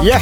ये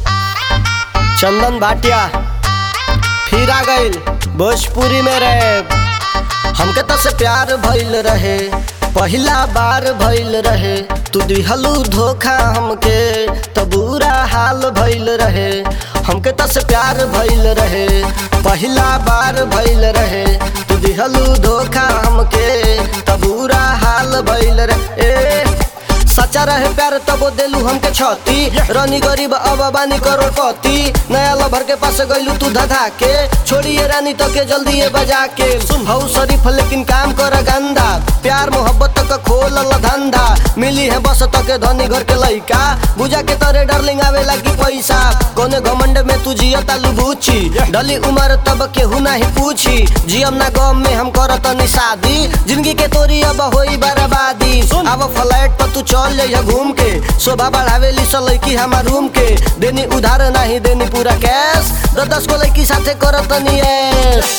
चंदन भाटिया फिर आ गईल भोजपुरी में रहे हमके तो से प्यार भइल रहे पहिला बार भइल रहे तू दिहलू धोखा हमके तो बुरा हाल भइल रहे हमके तो से प्यार भइल रहे पहिला बार भइल रहे तू दिहलू धोखा हमके तो बुरा हाल भइल रहे ए, सच्चा रहे प्यार तबो देलू हमके छती रनी गरीब अब बानी करोड़पति नया लभर के पास गइलू तू धधा के छोड़िए रानी तो के जल्दी ये बजा के सुन हऊ शरीफ लेकिन काम कर गंदा प्यार मोहब्बत तक खोल धंधा मिली है बस तक धनी घर के लइका बुझा के तोरे डार्लिंग आवे लगी पैसा कोने घमंड में तू जिया तालू बूची डली उम्र तब केहू नहीं पूछी जियम ना गम में हम करत नी शादी जिंदगी के तोरी अब होई बर्बादी अब फ्लैट पर तू चल जाइया घूम के शोभा बढ़ावेली स लड़की हमार रूम के देनी उधार नहीं देनी पूरा कैश दस दस को लड़की साथे करत नी ऐश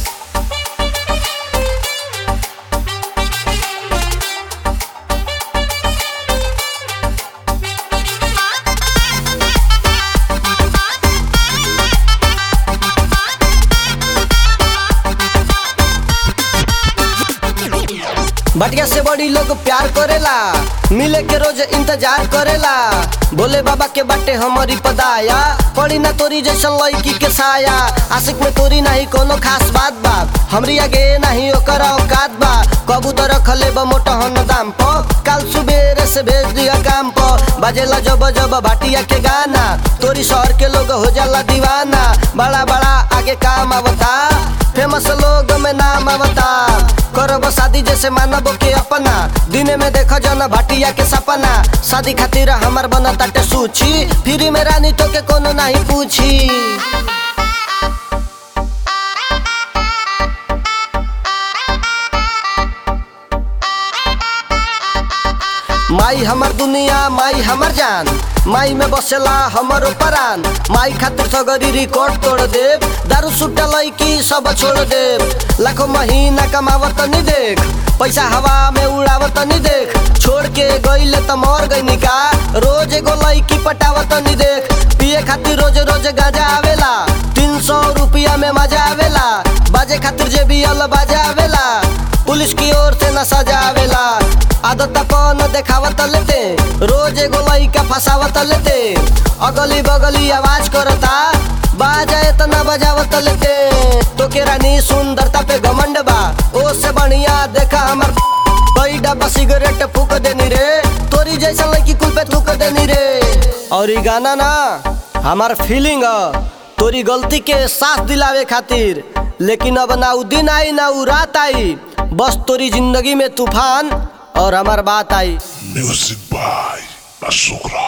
बटिया से बड़ी लोग प्यार करेला मिले के रोज इंतजार करेला बोले बाबा के बाटे हमारी पदाया पड़ी ना तोरी जैसन लड़की के साया आशिक में तोरी नहीं कोनो खास बात बा हमरी आगे नहीं ओकर औकात बा कबूतर रखले बा मोटहन दाम प काल सुबेरे से भेज दिया काम प बाजेला जब जब भाटिया के गाना तोरी शहर के लोग हो जाला दीवाना बड़ा बड़ा आगे काम आवता फेमस लोग में नाम आवता करब शादी जैसे मानब के अपना दिन में देख जन भाटिया के सपना शादी खातिर हमार बना ताटे सूची फ्री में रानी तो के कोनो नहीं पूछी माई हमर दुनिया माई हमर जान माई में बसेला हमर परान माई खातिर सगरी रिकॉर्ड तोड़ देव दारू सुट्टा लैकी सब छोड़ देव लाखों महीना कमावत नहीं देख पैसा हवा में उड़ावत नहीं देख छोड़ के गईले त मर गई का रोज एगो लैकी पटावत नहीं देख पिए खातिर रोज रोज गाजा आवेला तीन सौ रुपया में मजा आवेला बाजे खातिर जे भी अल बाजा आवेला पुलिस की ओर से न सजा आवेला आदत अपन देखावत लेते रोज एगो लइका फसावत लेते अगली बगली आवाज करता बाजा इतना बजावत लेते तो के रानी सुंदरता पे घमंड बा ओ से बढ़िया देखा हमर कई डब्बा सिगरेट फूक देनी रे तोरी जैसा लड़की कुल पे थूक देनी रे और ई गाना ना हमार फीलिंग तोरी गलती के साथ दिलावे खातिर लेकिन अब ना उ दिन आई ना उ रात आई बस तोरी जिंदगी में तूफान और हमार बात आई Music by La Sucra.